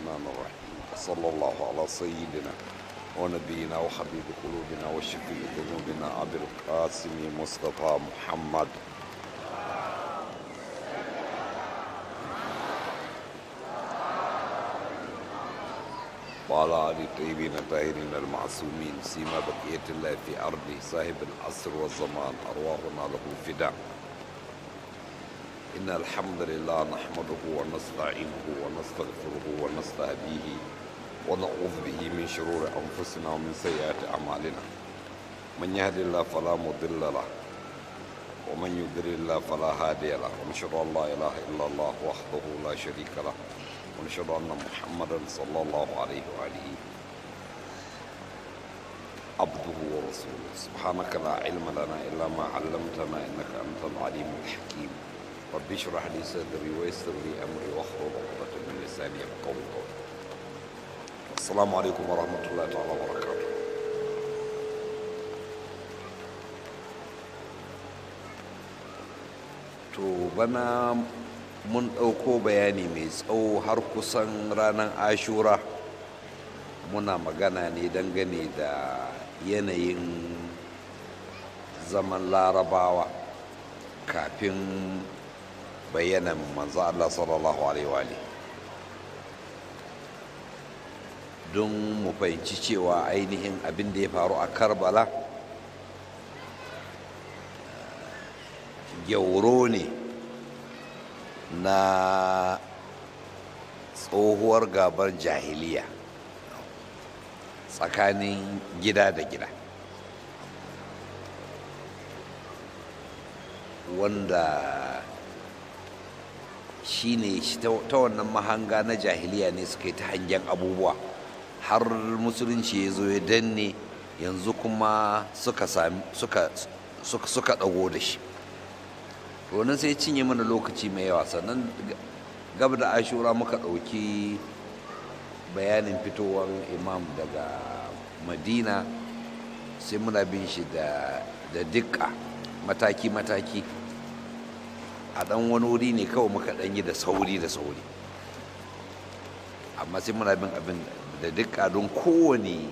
الرحمن الرحيم وصلى الله على سيدنا ونبينا وحبيب قلوبنا وشفيع ذنوبنا أبي القاسم مصطفى محمد وعلى آل الطيبين الطاهرين المعصومين سيما بقية الله في أرضه صاحب العصر والزمان أرواحنا له فداء إن الحمد لله نحمده ونستعينه ونستغفره ونستهديه ونعوذ به من شرور أنفسنا ومن سيئات أعمالنا من يهد الله فلا مضل له ومن يضلل الله فلا هادي له ونشهد أن لا إله إلا الله وحده لا شريك له ونشهد أن محمدا صلى الله عليه وآله عبده ورسوله سبحانك لا علم لنا إلا ما علمتنا إنك أنت العليم الحكيم رب اشرح لي صدري ويسر لي أمري واحلل عقدة من لساني يفقهوا قولي السلام عليكم ورحمة الله تعالى وبركاته to bana mun ɗauko bayani mai tsawo har kusan ranar ashura muna magana ne dangane da yanayin zaman larabawa kafin bayanan manzo Allah sallallahu alaihi wa don mu fahimci cewa ainihin abin da ya faru a karbala gyauro ne na tsohuwar gabar jahiliya tsakanin gida da gida wanda shi ne ta wannan mahanga na jahiliya ne suka yi ta hangen abubuwa har musulunci ya zo ya danne yanzu kuma suka suka ɗago da shi wannan sai cinye mana lokaci mai yawa sannan gab da ashura muka ɗauki bayanin fitowar imam daga madina sai muna bin shi da dukka mataki-mataki a ɗan wani wuri ne kawai muka ɗan yi da sauri da sauri amma sai muna bin abin da dukka don kowane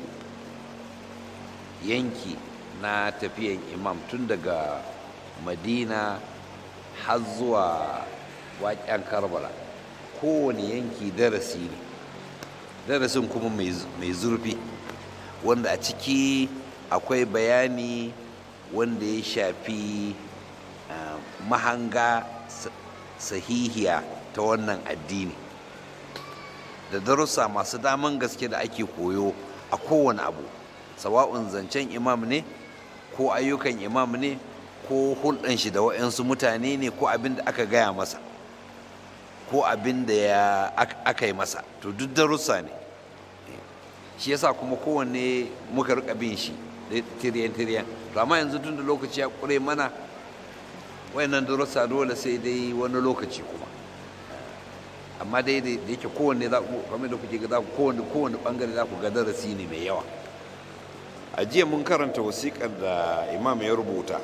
yanki na tafiyan imam tun daga madina har zuwa waƙen karbala kowane yanki darasi ne darasin kuma mai zurfi wanda a ciki akwai bayani wanda ya shafi mahanga sahihiya ta wannan addini da darussa masu daman gaske da ake koyo a kowane abu sawa'un zancen imam ne ko ayyukan imam ne ko hulɗan shi da waɗansu mutane ne ko abin da aka gaya masa ko abin da ya aka yi masa to duk darussa ne shi yasa kuma kowanne muka rika bin shi tiriyan tiriyan to amma yanzu tun da lokaci ya ƙure mana wayannan darussa dole sai dai wani lokaci kuma amma dai da yake kowanne za ku kamar da kuke ga za ku kowanne kowanne bangare za ku ga darasi ne mai yawa a jiya mun karanta wasiƙar da imam ya rubuta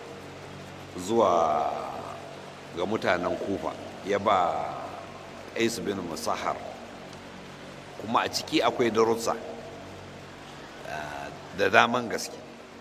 zuwa ga mutanen kufa ya ba ais bin musahar kuma a ciki akwai darussa da daman gaske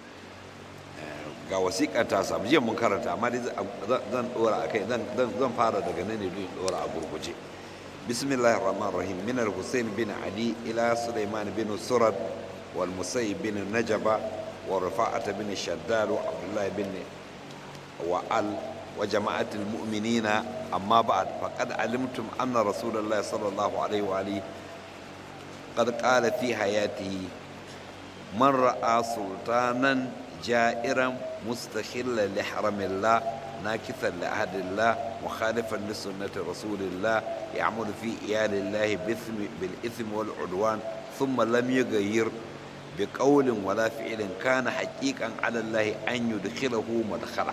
ga wasiƙar ta samu jiya mun karanta amma dai zan dora a kai zan fara daga nan ne don dora a gurguje bismillahir rahmanir rahim min al-husayn bin ali ila sulaiman bin surad wal musayyib bin najaba wa rafa'at bin shaddad wa abdullah bin وعل وجماعة المؤمنين أما بعد فقد علمتم أن رسول الله صلى الله عليه وآله قد قال في حياته من رأى سلطانا جائرا مستخلا لحرم الله ناكثا لعهد الله مخالفا لسنة رسول الله يعمل في إيال الله بالإثم والعدوان ثم لم يغير بقول ولا فعل كان حقيقا على الله أن يدخله مدخله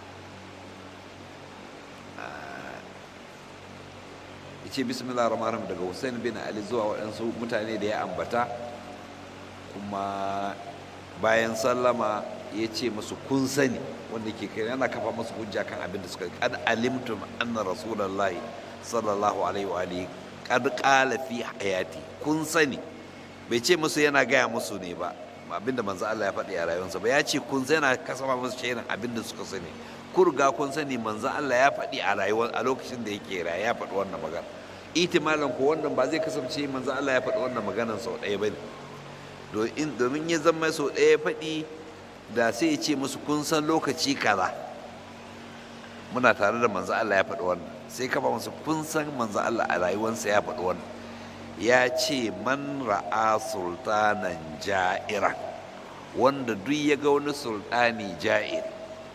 ce bismillah rahman rahim daga hussein bin ali zuwa waɗansu mutane da ya ambata kuma bayan sallama ya ce musu kun sani wanda ke kai yana kafa musu hujja kan abin da suka kad alimtum anna rasulullahi sallallahu alaihi wa alihi kad qala fi hayati kun sani bai ce musu yana gaya musu ne ba abinda manzo Allah ya faɗi a rayuwarsa ba ya ce kun sani yana kasama musu shaidan abinda suka sani ku riga kun sani manzo Allah ya faɗi a rayuwar a lokacin da yake raye ya faɗi wannan magana itimalan ko wannan ba zai kasance manzo Allah ya faɗi wannan maganar sau ɗaya bane domin ya zama sau ɗaya ya faɗi da sai ya ce musu kun san lokaci kaza muna tare da manzo Allah ya faɗi wannan sai kafa musu kun san manzo Allah a rayuwarsa ya faɗi wannan ya ce man ra'a sultanan ja'ira wanda duk ya ga wani sultani ja'ir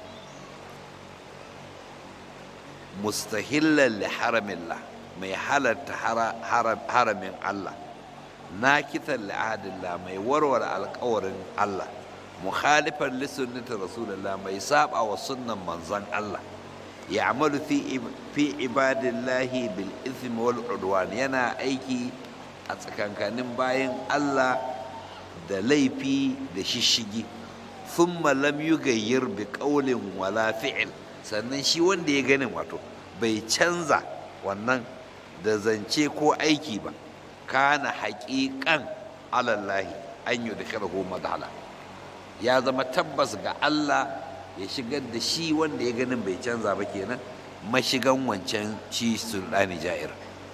mustahillan li haramillah mai halatta haramin Allah nakitan li ahadillah mai warware alkawarin Allah mukhalifan li sunnati rasulillah mai saba wa sunnan manzon Allah ya'malu fi fi ibadillahi bil ithmi wal udwan yana aiki a tsakankanin bayan Allah da laifi da shishigi thumma lam yugayyir bi qawlin wala fi'l sannan shi wanda ya ganin wato bai canza wannan da zance ko aiki ba kana haƙiƙan alallahi an yi da madhala ya zama tabbas ga Allah ya shigar da shi wanda ya ganin bai canza ba kenan mashigan wancan shi sultani ja'ir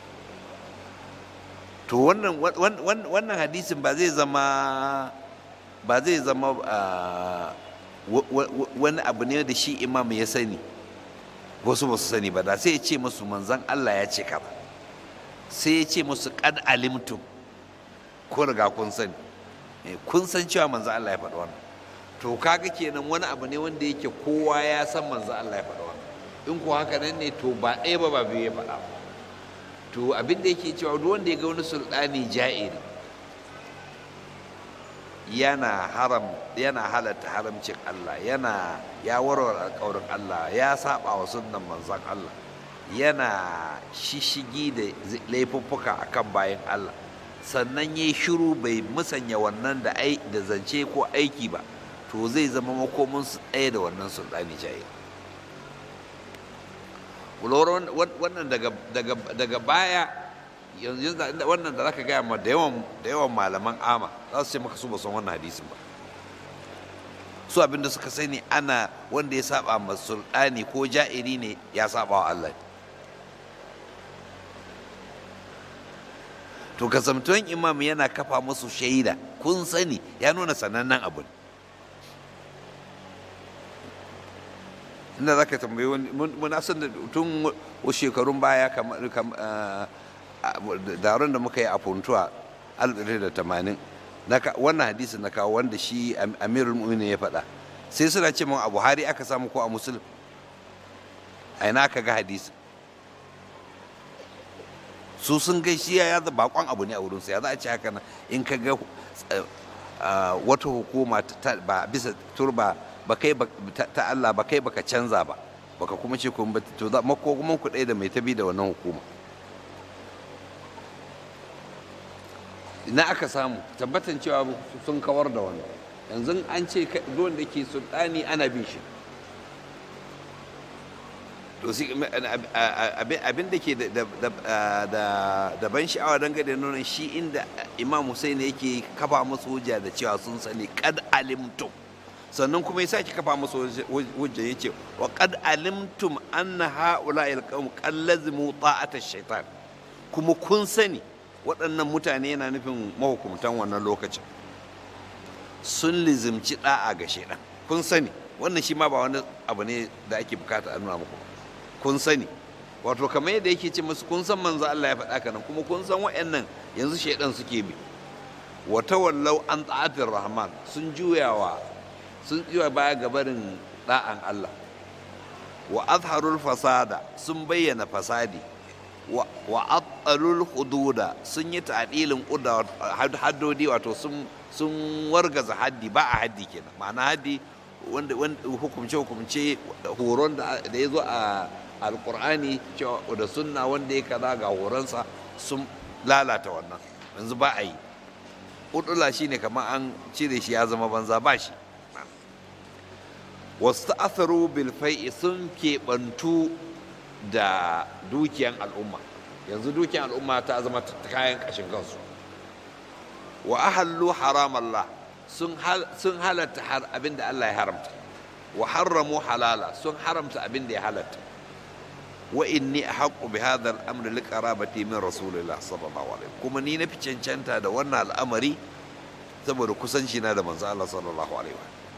to wannan wannan hadisin ba zai zama ba zai zama wani abu ne da shi imam ya sani wasu ba su sani ba da sai ya ce musu manzan Allah ya ce ka ba sai ya ce musu kad alimtum ko riga kun sani kun san cewa manzan Allah ya faɗi wannan to kaga kenan wani abu ne wanda yake kowa ya san manzan Allah ya faɗi wannan in ko haka nan ne to ba ɗaya ba ba biyu ya faɗa to abin da yake cewa duk wanda ya ga wani sultani ja'iri yana haram yana halatta haramcin Allah yana ya warware alƙawarin Allah ya saba wa sunnan manzon Allah yana shishigi da laifuffuka akan bayan Allah sannan ya shiru bai musanya wannan da ai da zance ko aiki ba to zai zama makomin su ɗaya da wannan sultani jayi wannan daga baya yanzu wannan da zaka gaya ma da yawan da yawan malaman ama za su ce maka su ba san wannan hadisin ba su abinda suka sani ana wanda ya saba ma sultani ko ja'iri ne ya saba wa Allah to kasamtuwan imam yana kafa musu shaida kun sani ya nuna sanannen abu inda za ka tambayi wani muna san da tun shekarun baya kamar daron da muka yi a puntuwa 1980 wannan hadisin na kawo wanda shi amirul mu'minin ya faɗa sai suna ce min a buhari aka samu ko a musulun a ina aka ga hadisi su sun gai shi ya da bakon abu ne a wurinsa ya za a ce haka nan in ka ga wata hukuma ba bisa turba ba kai ta Allah ba kai baka canza ba baka kuma ce kuma to za makogumin ku ɗaya da mai tabi da wannan hukuma ina aka samu tabbatan cewa sun kawar da wannan yanzu an ce ruwan da ke sultani ana bin shi to abin da ke da ban sha'awa dangane da nuna shi inda imam Hussein yake kafa musu hujja da cewa sun sani kad alimtum sannan kuma ya sake kafa musu hujja ya ce wa kad alimtum anna ha'ula'il qawm qad lazimu ta'ata shaitan kuma kun sani waɗannan mutane yana nufin mahukumtan wannan lokacin sun lizimci da'a ga shaidan kun sani wannan shi ma ba wani abu ne da ake bukata a nuna muku kun sani wato kamar yadda yake ce musu kun san manzo Allah ya faɗa kanan kuma kun san waɗannan yanzu shaidan suke bi wa tawallau an ta'atir rahman sun juyawa sun juya baya ga barin da'an Allah wa azharul fasada sun bayyana fasadi wa atsalul hududa sun yi ta'dilin haddodi wato sun sun wargaza haddi ba a haddi kenan ma'ana haddi wanda hukumce hukumce horon da ya zo a alkur'ani da sunna wanda ya kaza ga horonsa sun lalata wannan yanzu ba a yi udula shine kamar an cire shi ya zama banza ba shi wasu ta'atharu bil fai'i sun keɓantu da dukiyan al'umma yanzu dukiyar al'umma ta zama kayan kashin kansu wa ahallu haram Allah sun halatta abin da Allah ya haramta wa harramu halala sun haramta abin da ya halatta wa inni ahqqu bi hadha al-amr li qarabati min rasulillah sallallahu alaihi kuma ni na fi cancanta da wannan al'amari saboda kusanci na da manzo Allah sallallahu alaihi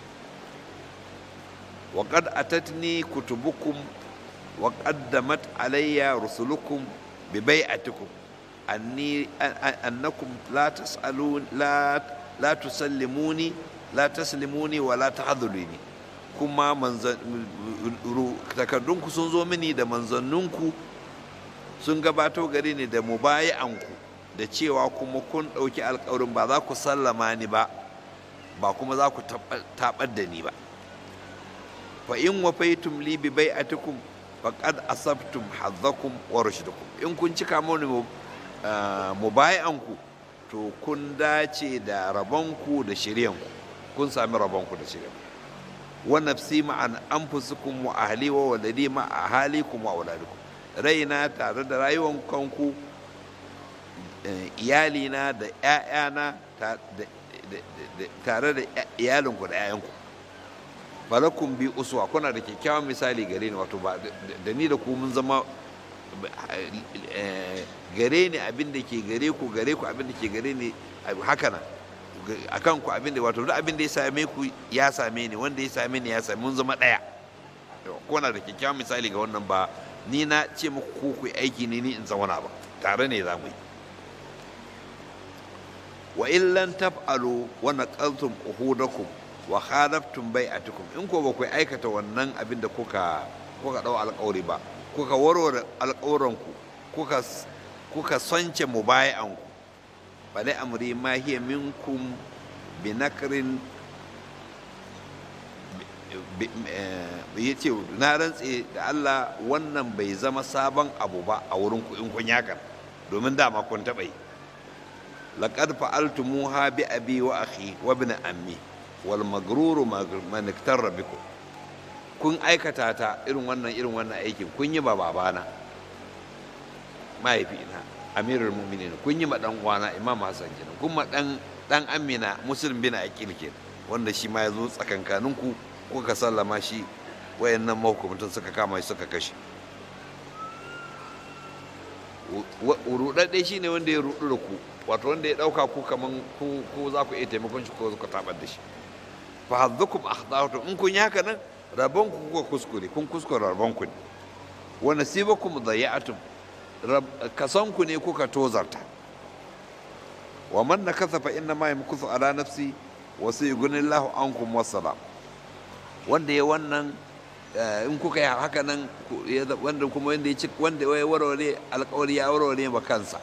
wa qad atatni kutubukum wa qaddamat alayya rusulukum bi bai'atikum anni annakum la tas'alun la la tusallimuni la taslimuni wa la tahdhuluni kuma takardunku sun zo mini da manzanninku sun gabato gare ni da mubayi'anku da cewa kuma kun ɗauki alkawarin ba za ku sallama ni ba ba kuma za ku taɓar da ni ba fa in wafaitum li bi bai'atikum faqad asabtum hadzakum wa rushdakum in kun cika mani mubayi'anku to kun dace da rabonku da shiryanku kun sami rabonku da shiryanku wa nafsi ma'an anfusukum wa ahli wa waladi ma ahalikum wa auladikum raina tare da rayuwan kanku iyalina da ƴaƴana tare da iyalinku da ƴaƴanku falakum bi uswa kuna da kyakkyawan misali gare ni wato ba da ni da ku mun zama gare ni abin da ke gare ku gare ku abin da ke gare ni haka nan a kan ku abin da wato duk abin da ya same ku ya same ni wanda ya same ni ya same mun zama ɗaya kuna da kyakkyawan misali ga wannan ba ni na ce muku ku ku aiki ne ni in zauna ba tare ne za mu yi wa illan taf'alu wa naqaltum uhudakum wa khalaftum bai'atukum in ko ba ku aikata wannan abin da kuka kuka dau alƙawari ba kuka warware alƙawuranku kuka kuka sonce mubayi'anku bale amri ma hiya minkum bi nakrin ya ce na rantse da Allah wannan bai zama sabon abu ba a wurin ku in kun yakan domin dama kun taɓa yi laqad fa'altumuha bi abi wa akhi wa ibn ammi wal magruru man iktarra bikum kun aikata ta irin wannan irin wannan aikin kun yi ba babana mahaifina amirul mu'minin kun yi ma dan uwana imam hasan kenan kun ma dan dan amina muslim bin aqil kenan wanda shi ma ya zo tsakankanin ku kuka sallama shi wayannan mahukumtan suka kama shi suka kashe rudadde shi ne wanda ya rudu da ku wato wanda ya dauka ku kaman ku za ku iya taimakon shi ko ku tabar da shi fa haddukum akhdatu in kun yi haka nan rabon ku kuka kuskure kun kuskure rabon ku ne wa nasibakum dayya'atum kasan ku ne kuka tozarta wa man nakatha fa inna ma yamkuthu ala nafsi wa sayughnillahu ankum wassalam wanda ya wannan in kuka yi haka nan wanda kuma wanda ya ci wanda ya warware alkawari ya warware ma kansa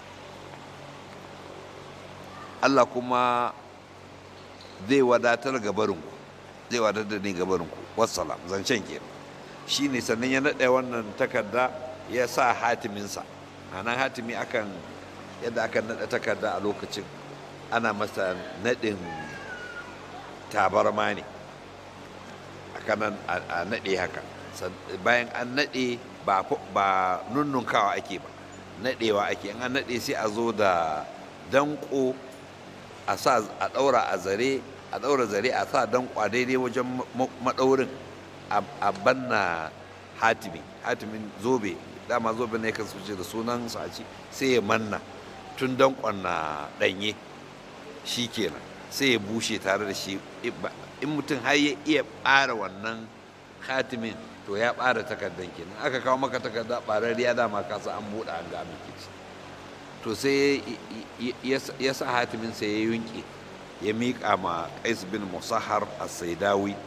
Allah kuma zai wadatar gabarinku zai wadatar da ni gabarinku wassalam zancen ke shi ne sannan ya naɗe wannan takarda ya sa hatiminsa a nan hatimi akan yadda aka naɗa takarda a lokacin ana masa naɗin tabarma ne kanan a naɗe haka bayan an naɗe ba nunnunkawa ake ba naɗewa ake an naɗe sai a zo da danko a sa a ɗaura a zare a ɗaura zare a sa danko a daidai wajen maɗaurin a banna hatimi hatimin zobe dama zobe ne kan suce da sunan su a ci sai ya manna tun dankon na ɗanye shi kenan sai ya bushe tare da shi in mutum har ya iya ɓara wannan khatimin to ya ɓara takardar kenan aka kawo maka takarda ɓararriya dama ka sa an buɗe an ga abin kici to sai ya sa hatimin sai ya yunke ya miƙa ma qais bin musahar as-saidawi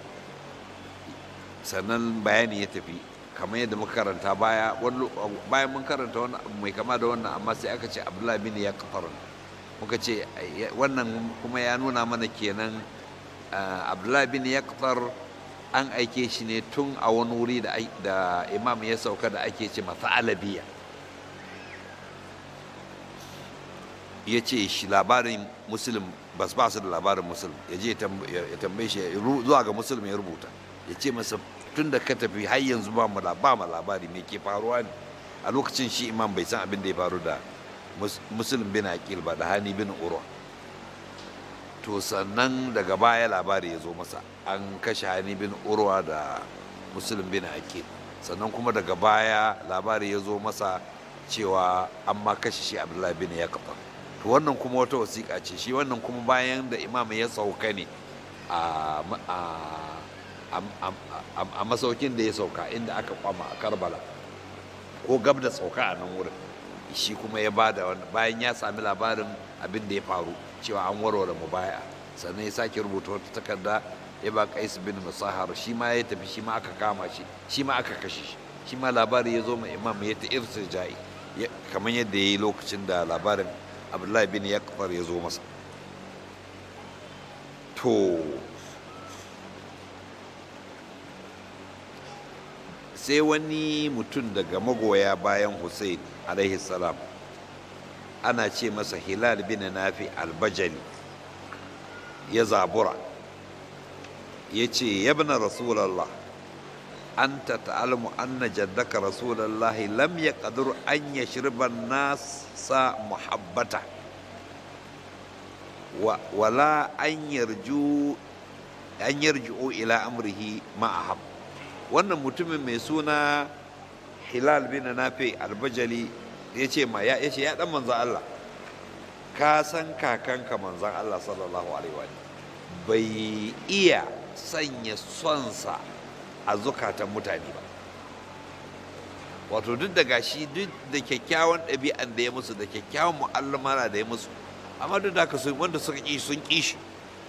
sannan bayani ya tafi kamar yadda muka karanta baya bayan mun karanta wani abu mai kama da wannan amma sai aka ce abdullahi bin ya muka ce wannan kuma ya nuna mana kenan abdullahi bin yaktar an aike shi ne tun a wani wuri da imam ya sauka da ake ce masa alabiya ya ce shi labarin musulun ba su ba su da labarin musulun ya je ya tambaye shi zuwa ga musulun ya rubuta ya ce masa tun da ka tafi har yanzu ba mu ba mu labari me ke faruwa ne a lokacin shi imam bai san abin da ya faru da muslim bin aqil ba da hani bin urwa to sannan daga baya labari ya zo masa an kashe hani bin urwa da muslim bin aqil sannan kuma daga baya labari ya zo masa cewa an ma kashe shi abdullahi bin yaqta to wannan kuma wata wasiƙa ce shi wannan kuma bayan da imam ya sauka ne a masaukin da ya sauka inda aka kwama a karbala ko gab da sauka a nan wurin shi kuma ya bada wani bayan ya sami labarin abin da ya faru cewa an warware mu baya sannan ya sake rubuta wata takarda ya ba kais bin musahar shi ma ya tafi shi ma aka kama shi shi ma aka kashe shi shi ma labari ya zo ma imam ya ta irtija'i kamar yadda ya yi lokacin da labarin abdullahi bin yakfar ya zo masa to sai wani mutum daga magoya bayan hussein alaihi salam ana ce masa hilal bin nafi albajali ya zabura ya ce yabna rasulallah anta ta'alamu anna jaddaka rasulallahi lam ya ƙadur an ya shirban nasa muhabbata wala an yarju an yarji'u ila amrihi ma'ahab wannan mutumin mai suna hilal bin nafi albajali ya ce ma ya ce ya dan manzan Allah ka san kakanka manzan Allah sallallahu alaihi wa bai iya sanya sonsa a zukatan mutane ba wato duk da gashi duk da kyakkyawan ɗabi'an da ya musu da kyakkyawan mu'allamana da ya musu amma duk da haka wanda suka ƙi sun ƙi shi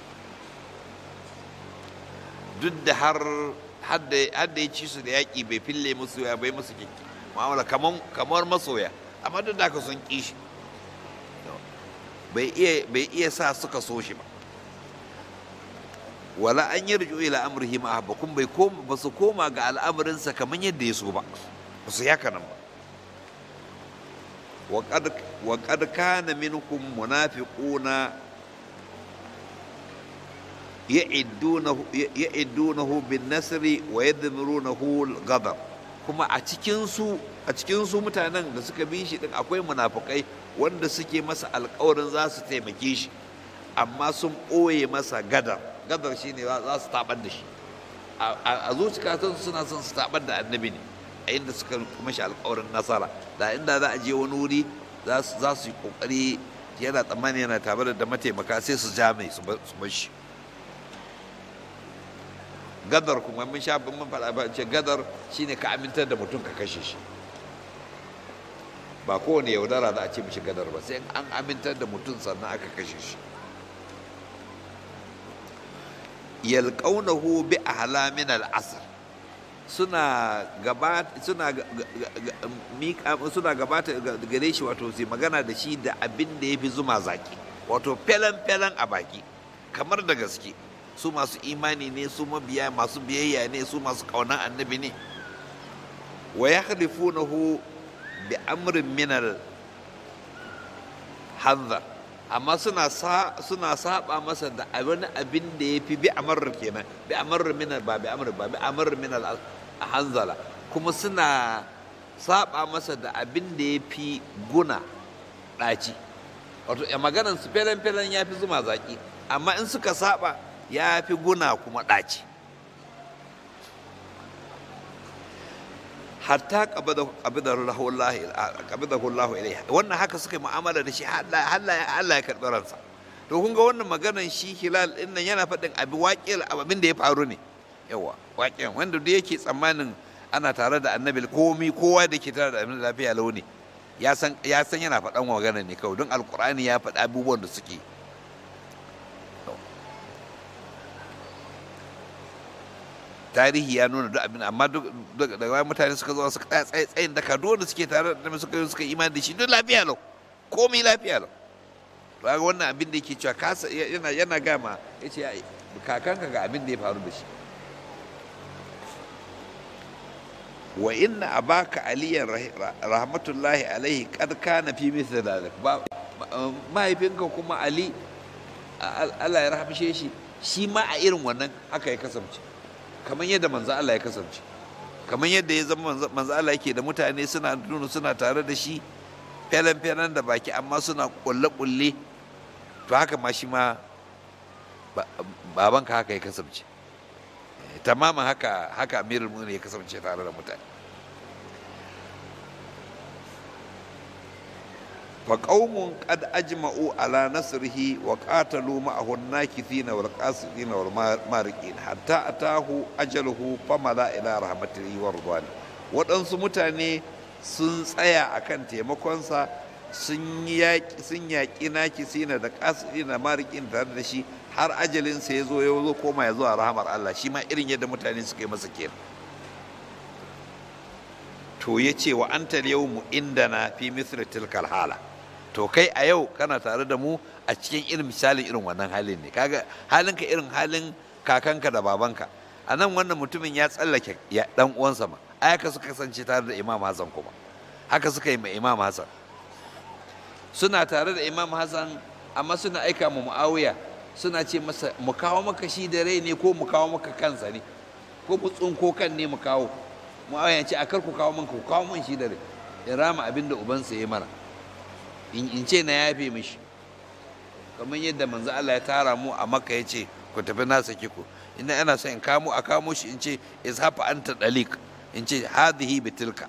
duk da har hadda ya ci su da yaƙi bai fille musu ya bai musu kyakki mu'amala kamar masoya amma duk da haka sun ƙi shi bai iya sa suka so shi ba wala an yi rijo ila amrihi ma ba kun bai ba su koma ga al'amarinsa kamar yadda ya so ba ba su yaka nan ba wa qad kana minkum munafiquna ya'iddunahu bin nasri wa yadmirunahu al-ghadab kuma a cikin su a cikin su mutanen da suka bi shi din akwai munafukai wanda suke masa alƙawarin za su taimake shi amma sun ɓoye masa gadar gadar shine za su tabar da shi a zuciyatan suna son su tabar da annabi ne a inda suka mashi alƙawarin nasara da inda za a je wani wuri za su yi ƙoƙari yana tsammani yana tabar da mataimaka sai su ja mai su bar shi gadar kuma mun sha mun faɗa ba ce gadar shine ka amintar da mutum ka kashe shi ba kowane yaudara za a ce mishi gadar ba sai an amintar da mutum sannan aka kashe shi yalqaunahu bi ahlamin al-asr suna gabata suna mika suna gabata gare shi wato sai magana da shi da abin da yafi zuma zaki wato felan felan a baki kamar da gaske su masu imani ne su mabiya masu biyayya ne su masu ƙaunar annabi ne wa ya halifunahu bi amrin minal hanzar amma suna suna saba masa da wani abin da ya fi bi amr kenan bi amr minal ba bi amr ba bi amr minal hanzala kuma suna saba masa da abin da ya fi guna ɗaci wato maganan su felen-felen ya fi zuma zaki amma in suka saba ya fi guna kuma ɗaci hatta ƙabidahu Allah ilaiha wannan haka suka yi mu'amala da shi Allah ya karɓi ransa to kun ga wannan maganan shi hilal ɗin nan yana faɗin abi waƙil abin da ya faru ne yawa waƙin wanda duk yake tsammanin ana tare da annabi komi kowa da ke tare da annabi lafiya launi ya san yana faɗan maganar ne kawai don alkur'ani ya faɗi abubuwan da suke tarihi ya nuna duk abin amma duk daga bayan mutane suka zo suka tsaya tsaye tsayin daka duk wanda suke tare da suka yi suka imani da shi duk lafiya lau komai lafiya lau to ga wannan abin da yake cewa kasa yana yana gama yace kakanka ga abin da ya faru da shi wa inna abaka aliyan rahmatullahi alaihi kad kana fi mithli dhalik ba mahaifinka kuma ali Allah ya rahmishe shi shi ma a irin wannan haka ya kasance kamar yadda manzo Allah ya kasance kamar yadda ya zama manzo Allah yake da mutane suna nuna suna tare da shi felen felen da baki amma suna kulle kulle to haka ma shi ma babanka haka ya kasance tamamin haka haka amirul mu'minin ya kasance tare da mutane فقوم قد أجمعوا على نصره وقاتلوا معه الناكثين والقاسدين والمارقين حتى أتاه أجله فملا إلى رحمته ورضوانه waɗansu mutane sun tsaya a kan taimakonsa sun yaƙi naki sina da ƙasiri na marikin tare da shi har ajalinsa ya zo ya zo koma ya zuwa rahamar Allah shi ma irin yadda mutane suka yi masa kenan to ya ce wa anta yau mu inda na fi misri tilkal hala to kai a yau kana tare da mu a cikin irin misalin irin wannan halin ne kaga halinka irin halin kakanka da babanka a nan wannan mutumin ya tsallake ya dan uwansa ma ai haka suka kasance tare da imam hassan kuma haka suka yi ma imam hassan suna tare da imam hassan amma suna aika mu muawiya suna ce masa mu kawo maka shi da rai ne ko mu kawo maka kansa ne ko mu tsunko kan ne mu kawo muawiya ce a kar ku kawo min ku kawo min shi da rai in rama abin da ubansa ya mana in ce na yafe mishi kamar yadda manzo Allah ya tara mu a makka ya ce ku tafi na saki ku ina ana son in kamo a kamo shi in ce izhafa anta dalik in ce hadhihi bitilka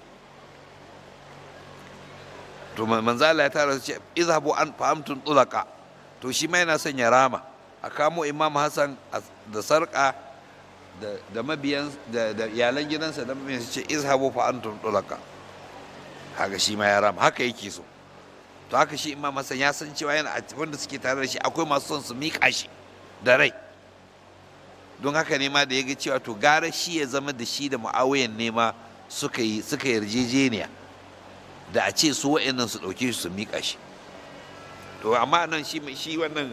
to manzo Allah ya tara ce izhabu an fahamtun tulaka to shi ma yana son ya rama a kamo imam Hassan da sarka da mabiyan da iyalan gidansa da mabiyan ce izhabu fa antum tulaka haka shi ma ya rama haka yake so to haka shi imam hassan ya san cewa yana wanda suke tare da shi akwai masu son su miƙa shi da rai don haka ne ma da ya ga cewa to gara shi ya zama da shi da mu'awiyan ne ma suka yi suka yarjejeniya da a ce su wa'annan su ɗauke shi su miƙa shi to amma nan shi shi wannan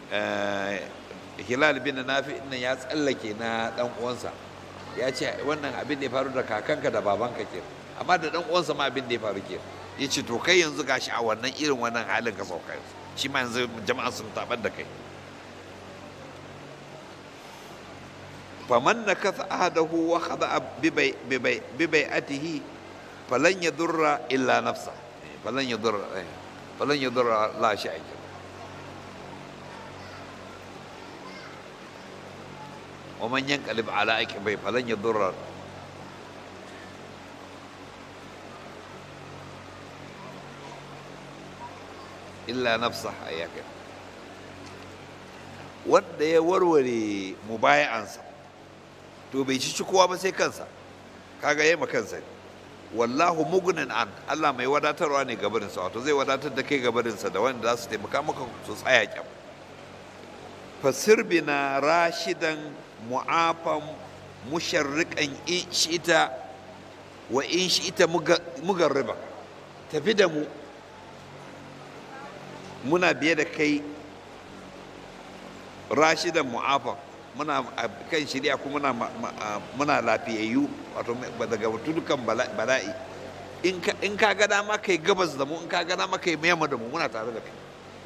hilal bin nafi nan ya tsallake na dan uwansa ya ce wannan abin da ya faru da kakanka da babanka ke amma da dan uwansa ma abin da ya faru ke ya ce to kai yanzu gashi a wannan irin wannan halin ka sauka shi ma yanzu jama'a sun tabar da kai faman na kasa ahadahu wa khada bi bai'atihi falan yadurra illa nafsa falan yadurra falan yadurra la shay'a ومن ينقلب على عقبيه فلن يضر illa nafsa ayyaka wanda ya warware mubaya'ansa to bai ci kowa ba sai kansa kaga yema kansa ne wallahu mugnin an Allah mai wadatarwa ne gabarinsa wato zai wadatar da kai gabarinsa da wanda za su taimaka maka su tsaya kyam fasir bina rashidan mu'afan musharriqan in shi'ita wa in shi'ita mugarriba tafi da mu muna biye da kai rashidan mu'afa muna kan shirya kuma muna, muna lafiyayyu wato daga dukan bala'i in ka ga dama kai gabas da mu in ka ga dama kai mayamma da mu muna tare da kai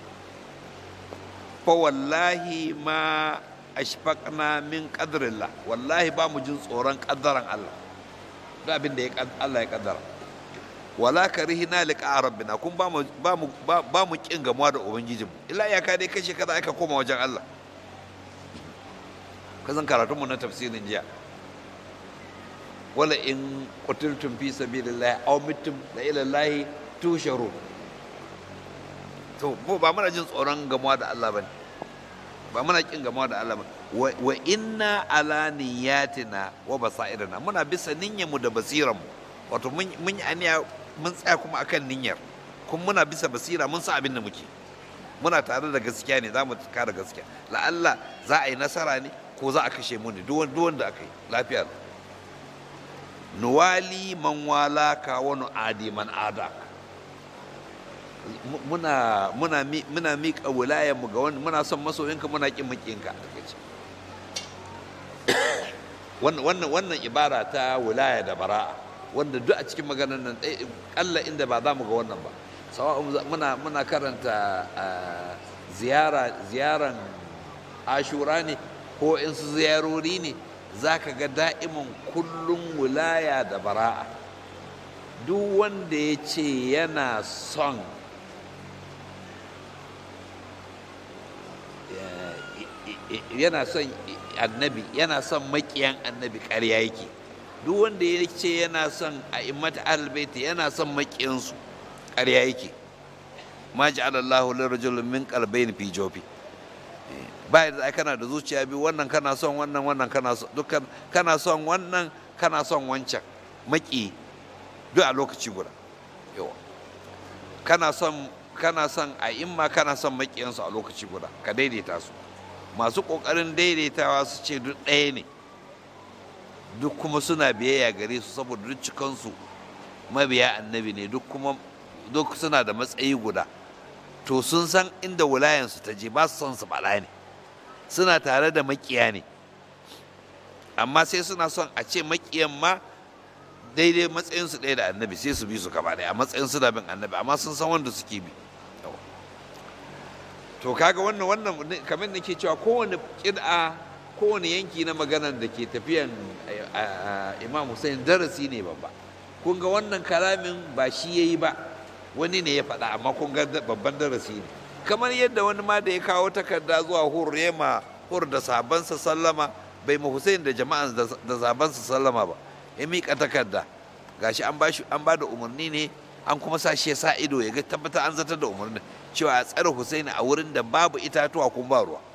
fa wallahi ma ashfaqna min qadrillah wallahi ba mu jin tsoron kaddaran Allah duk abin da Allah ya kaddara wala karihina liqa rabbina kun ba mu ba mu ba mu kin gamuwa da ubangijinmu illa ya ka dai kashe kaza aka koma wajen Allah kazan karatun mu na tafsirin jiya wala in qutiltum fi sabilillahi aw mittum la ila allahi tusharu to mu ba muna jin tsoron gamuwa da Allah bane ba muna kin gamuwa da Allah bane wa inna ala niyatina wa basairina muna bisa niyyar mu da basiran mu wato mun yi aniya mun tsaya kuma akan niyyar kuma muna bisa basira mun san abin da muke muna tare da gaskiya ne za mu kare gaskiya la'alla za a yi nasara ne ko za a kashe mu ne duk wanda aka yi lafiya nuwali man wala ka wani adi man ada muna muna muna miƙa wilayar mu ga wani muna son masoyinka muna kin makiyinka wannan wannan wannan ibara ta wilaya da bara'a wanda duk a cikin maganar nan kalla inda ba za mu ga wannan ba muna muna karanta ziyara ziyaran ashura ne ko in su ziyarori ne za ka ga da'imin kullum wilaya da bara'a duk wanda ya ce yana son yana son annabi yana son makiyan annabi ƙarya yake duk wanda ya ce yana son a imata albaiti yana son makiyansu ƙarya yake ma ja'ala Allahu lirajulin min qalbayni fi jawfi ba da kana da zuciya biyu wannan kana son wannan wannan kana son dukkan kana son wannan kana son wancan maki duk a lokaci guda yawa kana son kana son a imma kana son makiyansu a lokaci guda ka daidaita su masu ƙoƙarin daidaitawa su ce duk ɗaya ne duk kuma suna biyayya gare su saboda duk cikansu mabiya annabi ne duk kuma duk suna da matsayi guda to sun san inda wulayansu ta je ba su son su bala ne suna tare da makiya ne amma sai suna son a ce makiyan ma daidai matsayinsu ɗaya da annabi sai su bi su gaba ɗaya a matsayin suna bin annabi amma sun san wanda suke bi to kaga wannan wannan kamar nake cewa kowane kid'a kowane yanki na maganar da ke tafiyan imam Hussein darasi ne babba kun ga wannan kalamin ba shi yayi ba wani ne ya faɗa amma kun ga babban darasi ne kamar yadda wani ma da ya kawo takarda zuwa hur rema hur da sabansa sallama bai ma Hussein da jama'an da sabansa sallama ba ya miƙa takarda gashi an ba an ba da umarni ne an kuma sa shi ya sa ido ya ga tabbatar an zartar da umarnin cewa a tsare Hussein a wurin da babu itatuwa kuma ba ruwa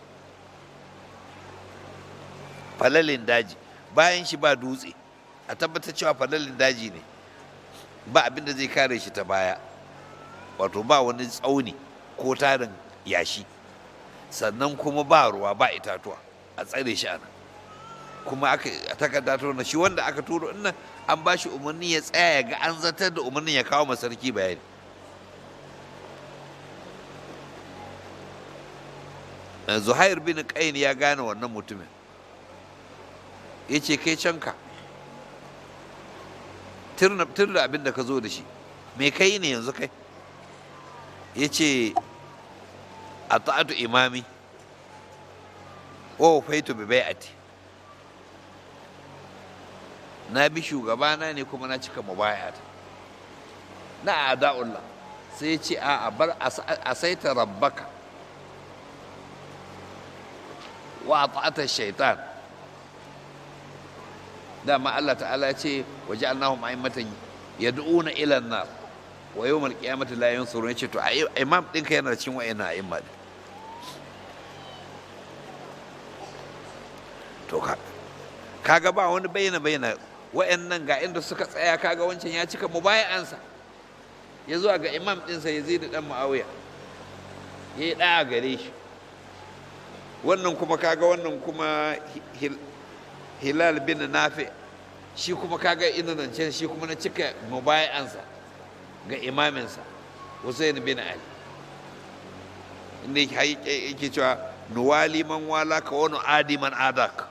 falalin daji bayan shi ba dutse a tabbatar cewa falalin daji ne ba abin da zai kare shi ta baya wato ba wani tsauni ko tarin yashi sannan kuma ba ruwa ba itatuwa a tsare shi ana kuma aka takarda ta shi wanda aka turo nan an ba shi umarni ya tsaya ya ga an zartar da umarnin ya kawo masarki bayani zuhair bin qain ya gane wannan mutumin ya ce kai canka tir da abin da ka zo da shi me kai ne yanzu kai ya ce a ta'atu imami wa faitu bi bai'ati na bi shugabana ne kuma na cika mubayata na ada'ullah sai ce a bar a saita rabbaka wa ta'ata shaitan dama Allah ta'ala ya ce wa ja'alnahum a'immatan yad'una ila an-nar wa yawmal qiyamati la yansurun yace to imam ɗinka yana cikin wa'ina a'imma din to kaga ba wani bayyana bayyana wa'annan ga inda suka tsaya kaga wancan ya cika mubaya'ansa ya zuwa ga imam ɗinsa ya zai da ɗan ma'auya ya yi ɗaya gare shi wannan kuma kaga wannan kuma hilal bin nafi shi kuma kaga ina nan can shi kuma na cika mubaya'ansa ga imaminsa Hussein bin Ali inda yake cewa nuwali man wala ka wani adi man adak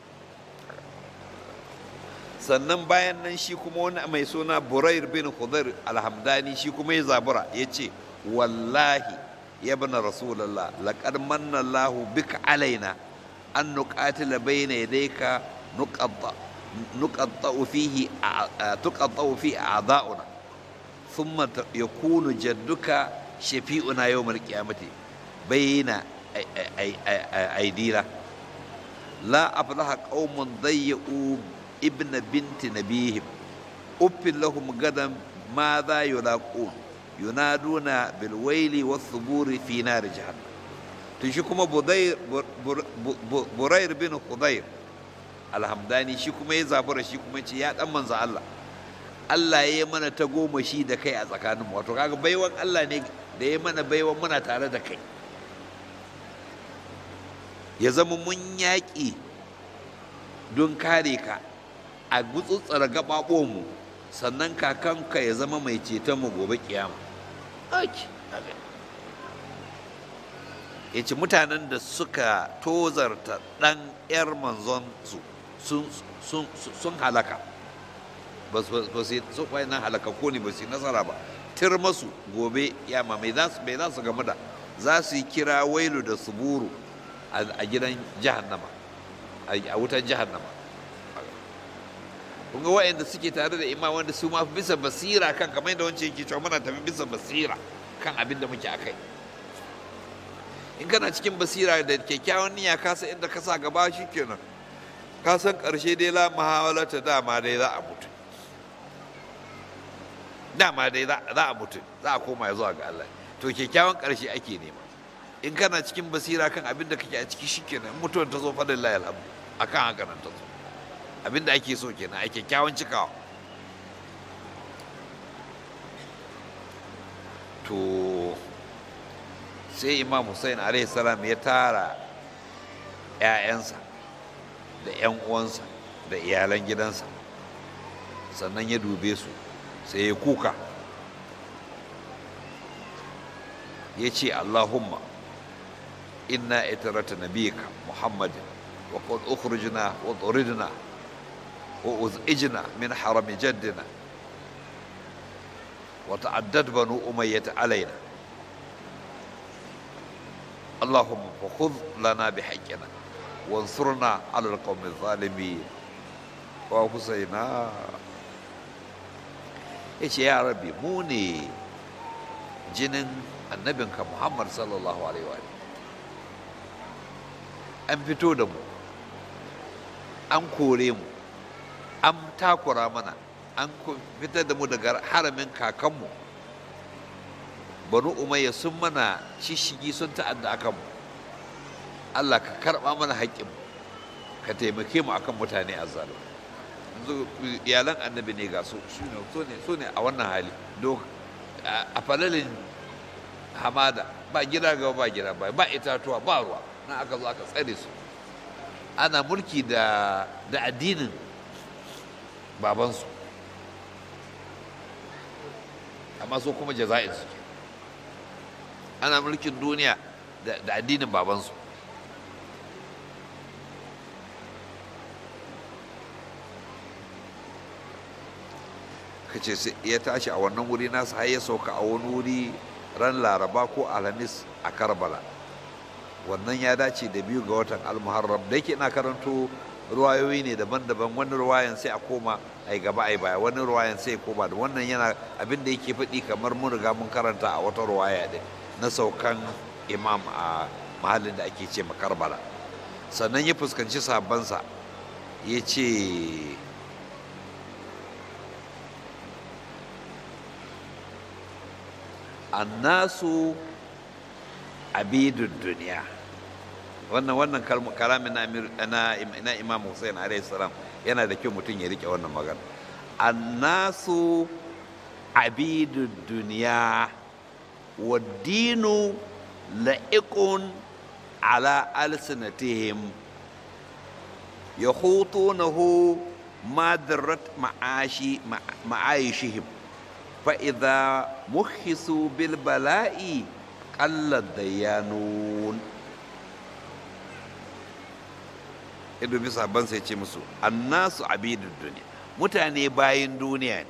sannan bayan nan shi kuma wani mai suna burair bin khudair alhamdani shi kuma ya zabura ya ce wallahi ya bana rasulallah laƙar manna Allahu bika alaina an nuqatila bayna yadayka nuqatta'u fihi tuqatta'u fi a'da'una thumma yakunu jadduka shafi'una yawmal qiyamati bayna aidina la aflaha qaumun dayya'u ابن بنت نبيهم أف لهم غدا ماذا يلاقون ينادون بالويل والثبور في نار جهنم تشكم بدير برير بن خضير alhamdani shi kuma ya zabura shi kuma ce ya dan manzo Allah Allah ya yi mana ta goma shi da kai a tsakanin wato kaga baiwan Allah ne da ya mana baiwan muna tare da kai ya zama mun yaƙi don kare ka a gutsutsura gaɓaɓonmu sannan kakanka ya zama mai ceton mu gobe kiyama ya ce mutanen da suka tozarta ɗan 'yar manzonsu sun halaka ba su nan halaka ko ne ba su yi nasara ba tir masu gobe yama mai za su gamu da za su yi kira wailu da suburu a gidan jahannama a wutan jahannama kun ga wa'anda suke tare da imam wanda su ma bisa basira kan kamar yadda wancan yake cewa muna tafi bisa basira kan abin da muke akai in kana cikin basira da kyakkyawan niyya ka san inda ka sa gaba shikenan ka san karshe dai la muhawalata dama dai za a mutu dama dai za a mutu za a koma zuwa ga Allah to kyakkyawan karshe ake nema in kana cikin basira kan abin da kake a ciki shikenan mutuwar ta zo fadin layal alhamdu akan haka nan ta zo abin da ake so kenan a kyakkyawan cikawa to sai imam hussein alaihi salam ya tara 'ya'yansa da 'yan uwansa da iyalan gidansa sannan ya dube su sai ya kuka ya ce allahumma inna itarata nabiyika muhammadin wa qad ukhrijna wa turidna wa uzijna min harami jaddina wa ta'addad banu umayyah alaina اللهم فخذ لنا بحقنا وانصرنا على القوم الظالمين وحسينا yace ya rabbi mu ne jinin annabinka muhammad sallallahu alaihi wa an fito da mu an kore mu an takura mana an fitar da mu daga haramin kakanmu banu umayya sun mana shishigi sun ta'adda akan mu Allah ka karɓa mana haƙƙin ka taimake mu akan mutane a zalim yanzu iyalan annabi ne ga su su ne a wannan hali a falalin hamada ba gida ga ba gida ba ba itatuwa ba ruwa na aka zo aka tsare su ana mulki da da addinin babansu amma so kuma jaza'in su ana mulkin duniya da addinin babansu ka ce ya tashi a wannan wuri nasa har ya sauka a wani wuri ran laraba ko alhamis a karbala wannan ya dace da biyu ga watan almuharram da yake ina karanto ruwayoyi ne daban-daban wani ruwayan sai a koma a yi gaba a yi baya wani ruwayan sai koma da wannan yana abin da yake faɗi kamar mun riga mun karanta a wata ruwaya din na saukan imam a mahallin da ake ce makarbala sannan ya fuskanci sabansa ya ce annasu abidun duniya wannan wannan kalamin na na imam hussein alaihi salam yana da kyau mutum ya rike wannan magana annasu abidun duniya والدين لائق على ألسنتهم يخوطونه ما درت معاشي معايشهم فإذا مخصوا بالبلاء قل الديانون ido bisa ban sai ce musu annasu abidud duniya mutane bayin duniya ne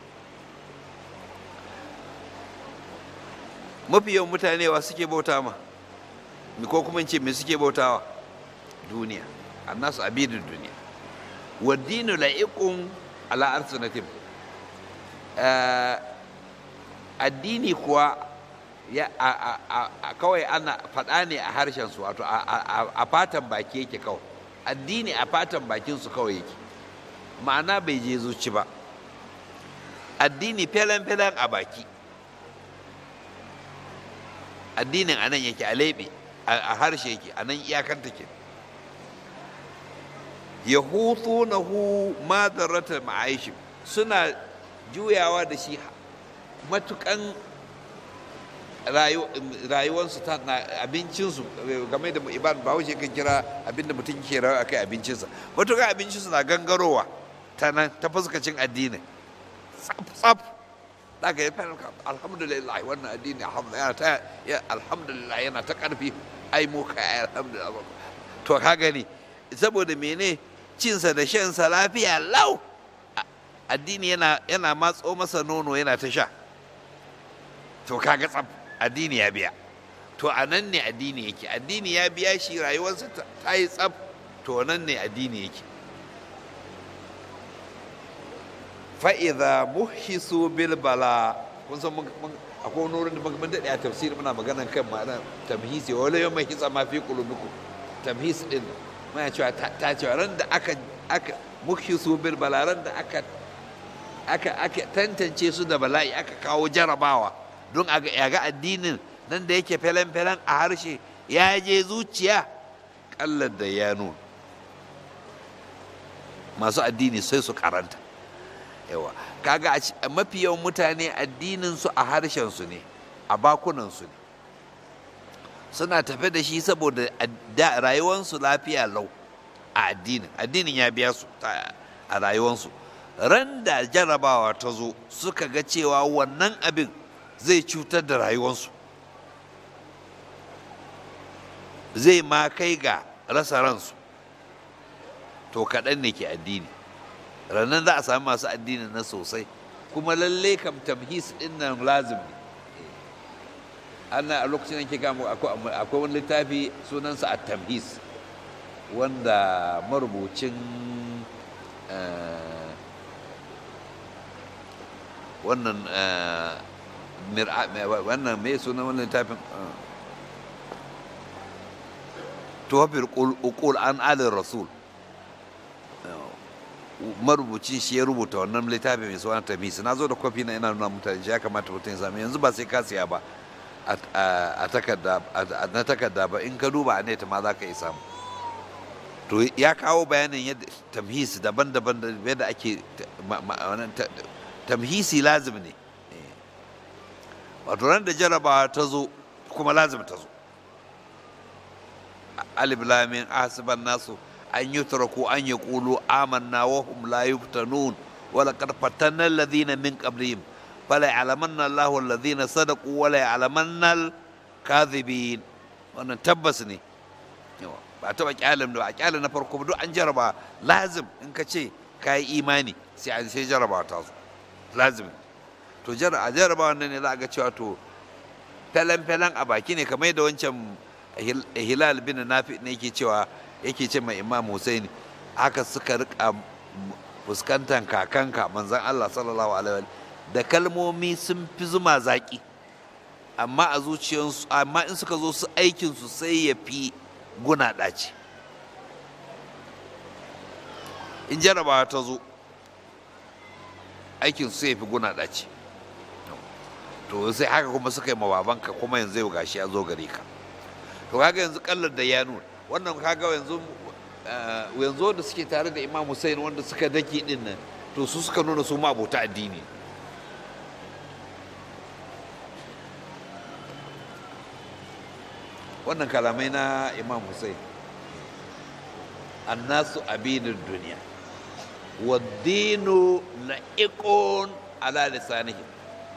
mafi yawan mutane wa suke bauta ma ko kuma ce me suke bautawa duniya annasu abidun duniya wa dinu la'iqun ala arsanatim addini kuwa ya kawai ana faɗa ne a harshen su wato a fatan baki yake kawai addini a fatan bakin su kawai yake ma'ana bai je zuci ba addini felen-felen a baki addinin anan yake a laibe a harshe yake a nan iyakanta ke ya hutu na hu madarata ma'aishi suna juyawa da shi matukan rayuwarsu ta na abincinsu game da iban ba wuce kan kira abinda mutum ke rawa akai abincinsa matukan abincinsu na gangarowa ta nan ta fuskacin addinin tsaf tsaf daga ya fara alhamdulillah wannan addini alhamdulillah yana ta karfi ai mu kai alhamdulillah to ka gani saboda mene cinsa da shansa lafiya lau addini yana yana matso masa nono yana ta sha to kaga tsaf addini ya biya to a nan ne addini yake addini ya biya shi rayuwarsa ta yi tsaf to nan ne addini yake fa'iza muhisu bil bala kun san akwai wani wurin da mun daɗe a tafsiri muna maganan kan ma'ana tamhisi wala yau mai hitsa ma fi kulubiku tamhis din muna cewa ta cewa ran da aka aka muhisu bil bala ran da aka aka aka tantance su da bala'i aka kawo jarabawa don a ga addinin nan da yake felen-felen a harshe ya je zuciya kallar da ya nuna masu addini sai su karanta yawa kaga mafi yawan mutane addinin su a harshen su ne a bakunan su ne suna tafe da shi saboda rayuwansu lafiya lau a addinin addinin ya biya su a rayuwansu ran da jarabawa ta zo suka ga cewa wannan abin zai cutar da rayuwansu zai ma kai ga rasa ransu to kaɗan ne ke addini rannan za a sami masu addini na sosai kuma lalle kam tamhis ɗin nan lazim ne ana a lokacin da ke gama akwai wani littafi sunansa a tamhis wanda marubucin wannan wannan mai sunan wannan littafin tuwafir uqul an alin rasul marubucin shi ya rubuta wannan littafi mai suna tamisi na zo da kwafi na ina nuna mutane shi ya kamata mutum ya sami yanzu ba sai ka siya ba a takarda na takarda ba in ka duba a net ma za ka yi samu to ya kawo bayanin yadda tamhisi daban-daban da yadda ake tamhisi lazim ne wato ran da jarabawa ta zo kuma lazim ta zo alif lamin asiban nasu an yi turaku an yi kulu amanna wa hum la yuftanun wala qad fatanna alladhina min qablihim fala ya'lamanna Allahu alladhina sadaqu wala ya'lamanna al-kadhibin wannan tabbas ne ba taba kyalin da ba kyalin na farko duk an jaraba lazim in ka ce ka yi imani sai an sai jaraba ta zo lazim to a jaraba wannan ne za a ga cewa to felen-felen a baki ne kamar da wancan hilal bin nafi ne yake cewa yake ce mai imam husaini haka suka rika fuskantar kakanka manzon Allah sallallahu alaihi da kalmomi sun fi zuma zaki amma a zuciyarsu amma in suka zo su aikin su sai ya fi guna ɗaci in jarabawa ta zo aikin su sai ya fi guna ɗaci to sai haka kuma suka yi mababanka kuma yanzu yau gashi ya zo gare ka to kaga yanzu kallar da ya nuna wannan kaga yanzu yanzu da suke tare da imam Hussein wanda suka dake din nan to su suka nuna su ma abota addini wannan kalamai na imam Hussein annasu abinin duniya waddinu la'iqun ala lisanihim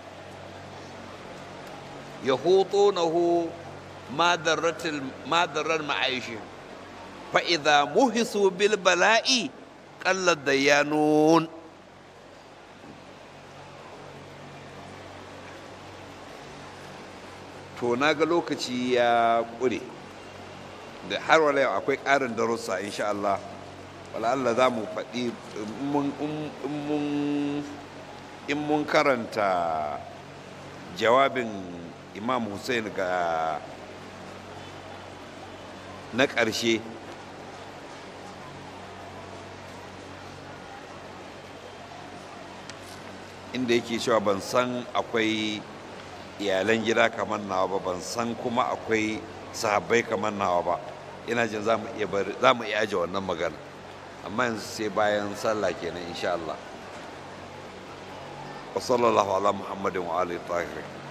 يهوطونه ما ضرت ما ضر معايشهم فإذا مهسوا بالبلاء قل الديانون to na ga lokaci ya ƙure da har wala yau akwai ƙarin darussa insha Allah wala Allah za mu faɗi in mun karanta jawabin imam hussein ga na ƙarshe inda yake cewa ban san akwai iyalan gida kamar nawa ba ban san kuma akwai sahabbai kamar nawa ba ina jin za mu iya aje wannan magana amma yanzu sai bayan sallah kenan insha Allah wa sallallahu ala muhammadin wa alihi tahirin